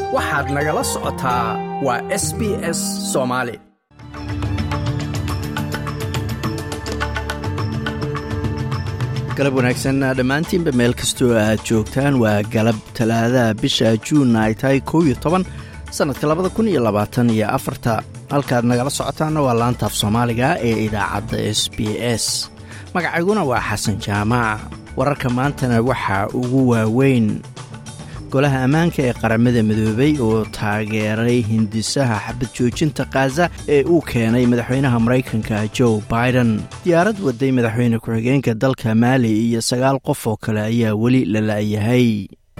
waxaad nagala socotaa waa s b s soomaali galab wanaagsan dhammaantiinba meel kastoo aad joogtaan waa galab talaadaha bisha juunna ay tahay kow iyo toban sannadka labada kun iyo labaatan iyo afarta halkaad nagala socotaanna waa laantaaf soomaaliga ee idaacadda s b s magacayguna waa xasan jaamac wararka maantana waxaa ugu waaweyn golaha ammaanka ee qaramada midoobay oo taageeray hindisaha xabad joojinta khaza ee uu keenay madaxweynaha maraykanka joe biden diyaarad waday madaxweyne ku-xigeenka dalka maali iyo sagaal qof oo kale ayaa weli la la'yahay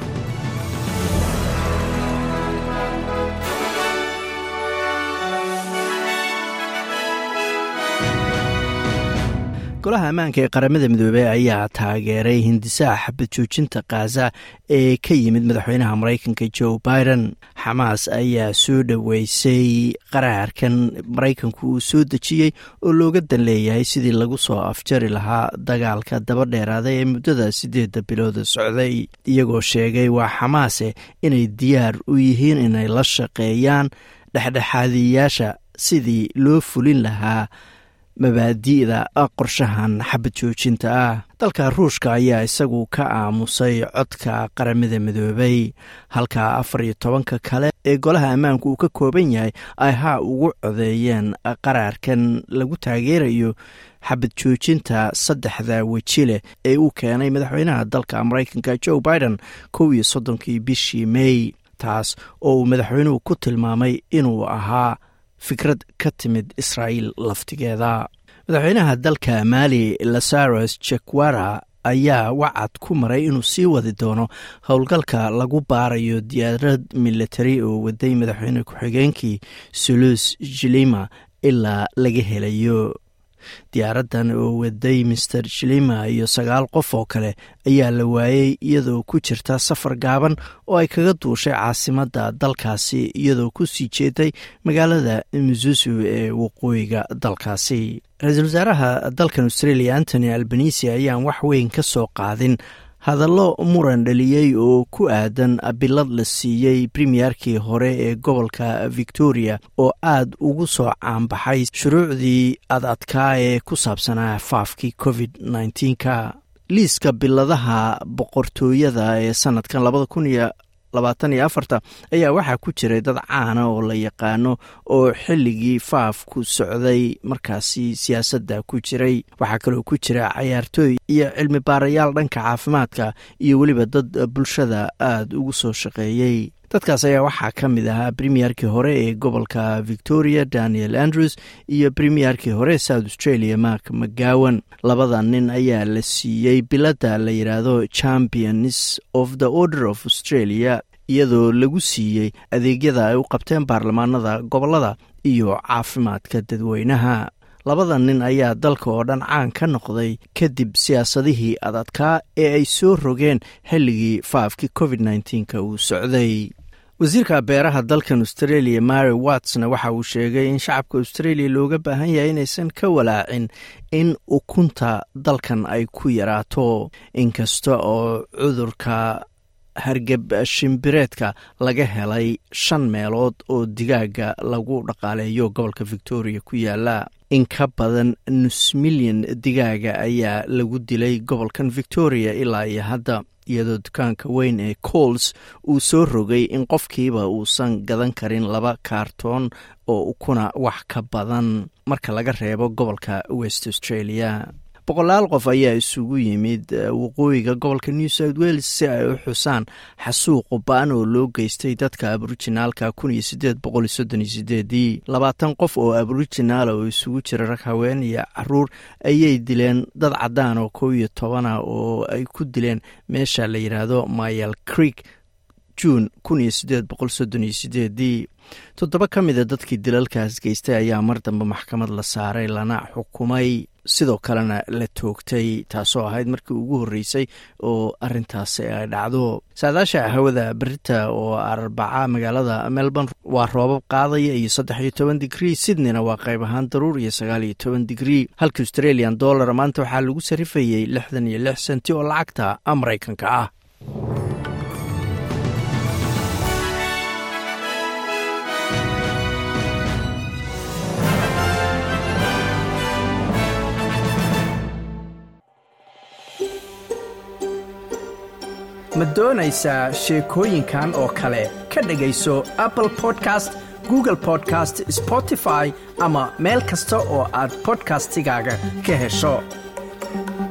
golaha ammaanka ee qaramada midoobey ayaa taageeray hindisaha xabad joojinta khaza ee ka yimid madaxweynaha maraykanka joe biden xamaas ayaa soo dhoweysay qaraarkan maraykanku uu soo dejiyey oo looga dan leeyahay sidii lagu soo afjari lahaa dagaalka daba dheeraada ee muddada siddeedda bilooda socday iyagoo sheegay waa xamaase inay diyaar u yihiin inay la shaqeeyaan dhexdhexaadiyayaasha sidii loo fulin lahaa mabaadi'da qorshahan xabad joojinta ah dalka ruushka ayaa isagu ka aamusay codka qaramada midoobay halka afar iyo tobanka kale ee golaha ammaanku uu ka kooban yahay ay haa ugu codeeyeen qaraarkan lagu taageerayo xabad joojinta saddexda weji leh ee uu keenay madaxweynaha dalka maraykanka joe biden kow iyo soddonkii bishii mey taas oo uu madaxweynuhu ku tilmaamay inuu ahaa fikrad ka timid israa'iil laftigeeda madaxweynaha dalka maali lasaros jekwara ayaa wacad ku maray inuu sii wadi doono howlgalka lagu baarayo diyaarad militari oo waday madaxweyne ku-xigeenkii sulus jilima ilaa laga helayo diyaaraddan oo waday master jilima iyo sagaal qof oo kale ayaa la waayey iyadoo ku jirta safar gaaban oo ay kaga duushay caasimadda dalkaasi iyadoo ku sii jeeday magaalada mususu ee waqooyiga dalkaasi ra-iisul wasaaraha dalkan australia antony albanisi ayaan wax weyn ka soo qaadin hadallo muran dhaliyey oo ku aadan bilad la siiyey premiyerkii hore ee gobolka victoria oo aad ugu soo caanbaxay shuruucdii ad adkaa ee ku saabsanaa faafkii covid nka liiska biladaha boqortooyada ee sanadkan labada kun iyo labaatan iyo afarta ayaa waxaa ku jiray dad caana oo la yaqaano oo xilligii faafku socday markaasi siyaasadda ku jiray waxaa kaloo ku jira cayaartooy iyo cilmi baarayaal dhanka caafimaadka iyo weliba dad bulshada aada ugu soo shaqeeyey dadkaas ayaa waxaa ka mid ahaa premiyerkii hore ee gobolka victoria daniel andrews iyo premiyerkii hore south australia mark mcgowan labada nin ayaa la siiyey biladda la yidhaahdo champions of the order of australia iyadoo lagu siiyey adeegyada ay u qabteen baarlamaanada gobolada iyo caafimaadka dadweynaha labada nin ayaa dalka oo dhan caan ka noqday kadib siyaasadihii adadkaa ee ay soo rogeen xilligii faafkii covid nka uu socday wasiirka beeraha dalkan australia mary wattsna waxa uu sheegay in shacabka australia looga baahan yahay inaysan ka walaacin in ukunta dalkan ay ku yaraato inkasta oo cudurka hargeb shimbireedka laga helay shan meelood oo digaaga lagu dhaqaaleeyo gobolka victoria ku yaala in ka badan nus milyan digaaga ayaa lagu dilay gobolkan victoria ilaa iyo hadda iyadoo dukaanka weyn ee cols uu soo rogay in qofkiiba uusan gadan karin laba kaartoon oo ukuna wax ka badan marka laga reebo gobolka west australia boqolaal qof ayaa isugu yimid waqooyiga gobolka new south wales si ay u xusaan xasuuq ba-an oo loo geystay dadka aborijinaalka kun iyo sideed boqol iyo soddon iyo sideedii labaatan qof oo aborijinaala oo isugu jira rag haween iyo caruur ayay dileen dad caddaan oo kow iyo tobana oo ay ku dileen meesha la yidhaahdo mayal creek juun kun iyo sideed boqol soddon iyo sideedii toddoba ka mida dadkii dilalkaas geystay ayaa mar dambe maxkamad la saaray lana xukumay sidoo kalena la toogtay taasoo ahayd markii ugu horreysay oo arintaasi ay dhacdo saadaasha hawada berita oo arbaca magaalada melbourne waa roobab qaadaya iyo saddex iyo toban digrii sydneyna waa qayb ahaan daruur iyo sagaal iyo toban digrii halka australian dollar maanta waxaa lagu sarifayey lixdan iyo lix senti oo lacagta maraykanka ah ma doonaysaa sheekooyinkan oo kale ka dhegayso apple podcast google podcast spotify ama meel kasta oo aad bodkastigaaga ka hesho